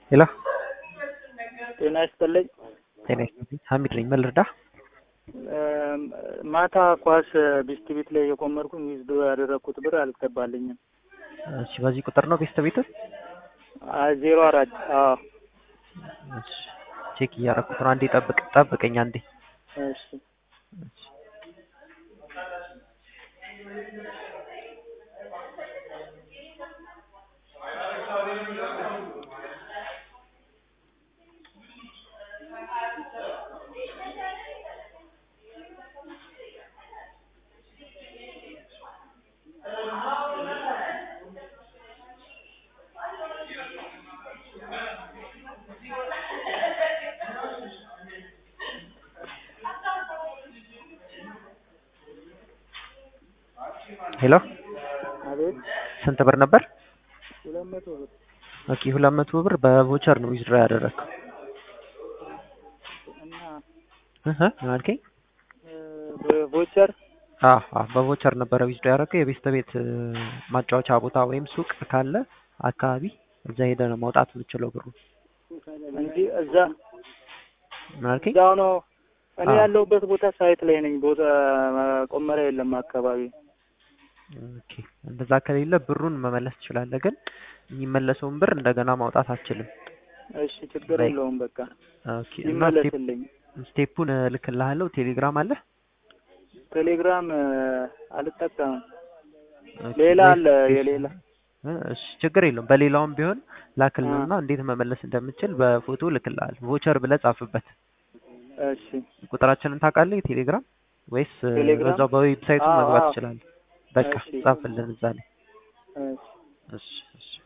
ሄሎ ጤና ይስጥልኝ። ጤና ይስጥልኝ። ሀሚድ ነኝ። ምን ልርዳህ? ማታ ኳስ ቢስት ቤት ላይ የቆመርኩኝ ዊዝዶ ያደረግኩት ብር አልገባልኝም። እሺ፣ በዚህ ቁጥር ነው ቤስት ቤት? ዜሮ አራት አዎ። እሺ፣ ቼክ እያደረኩት ነው። አንዴ ጠብቅ ጠብቀኝ አንዴ። እሺ እሺ። ሄሎ አቤት። ስንት ብር ነበር? ሁለት መቶ ብር ኦኬ፣ ሁለት መቶ ብር በቮቸር ነው ዊዝድሮ ያደረግከው። እና እህ ምን አልከኝ? በቮቸር አዎ አዎ፣ በቮቸር ነበረ ዊዝድሮ ያደረግከው። የቤስት ቤት እ፣ ማጫወቻ ቦታ ወይም ሱቅ ካለ አካባቢ እዛ ሄደህ ነው ማውጣት የምችለው ብሩ። እንጂ እዛ ምን አልከኝ? እዛው ነው። እኔ አዎ። ያለሁበት ቦታ ሳይት ላይ ነኝ። ቦታ ቆመሪያ የለም አካባቢ። ኦኬ፣ እንደዛ ከሌለ ብሩን መመለስ ትችላለህ፣ ግን የሚመለሰውን ብር እንደገና ማውጣት አትችልም። እሺ ችግር ላይ- የለውም በቃ ኦኬ፣ እና ስቴፕ- ይመለስልኝ። ስቴፑን እልክልሃለሁ። ቴሌግራም አለ? ቴሌግራም እ፣ አልጠቀምም። ኦኬ፣ ሌላ ወይ- አለ የሌላ እ፣ እሺ ችግር የለውም። በሌላውም ቢሆን ላክልንና እንዴት መመለስ እንደምችል በፎቶ ልክልሃል። ቮቸር ብለህ ጻፍበት። እሺ ቁጥራችንን ታውቃለህ? የቴሌግራም ወይስ እ፣ ቴሌግራም? በዛው በዌብሳይቱ አዎ፣ መግባት አዎ። ትችላለህ? በቃ እሺ። ጻፍልን እዛ ላይ። እሺ እሺ እሺ